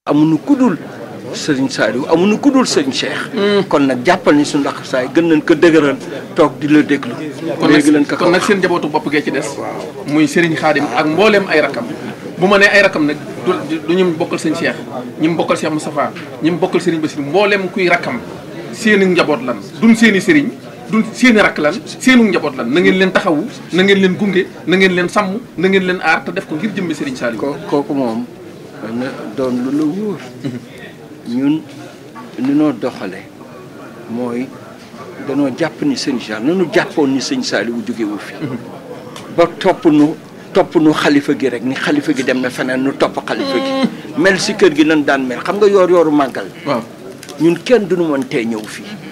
amuñu kudul sëriñ Saliou amuñu kudul sëriñ Cheikh. kon nag jàppal ni suñu ndax saay gën nañ ko dëgëral toog di la déglu. kon léegi lañ nag ko kon nag seen njabootu bopp gee ci des. muy Serigne Khadim ak mbooleem ay rakam. bu ma nee ay rakam nag du du ñu bokkal sëñ Cheikh ñi mu bokkal Cheikh Moustapha ñi mu bokkal Serigne Bassirou mbooleem kuy rakam seeni njaboot lan duñ seeni Serigne duñ seeni rakk lan seenu njaboot lan na ngeen leen taxawu na ngeen leen gunge na ngeen leen sàmm na ngeen leen aar te def ko ngir jëmmi Serigne Saliou. ko kooku moom na doon lu la wóor ñun ni noo doxale mooy danoo jàpp ni sëñ Cheikh nanu jàppoon ni sëñ Saliou jógewu fi ba topp nu topp nu xalifa gi rek ni xalifa gi dem na feneen nu topp xalifa gi mel si kër gi nan daan mel xam nga yoor yooru màggal waaw ñun kenn duñu mën tee ñëw fii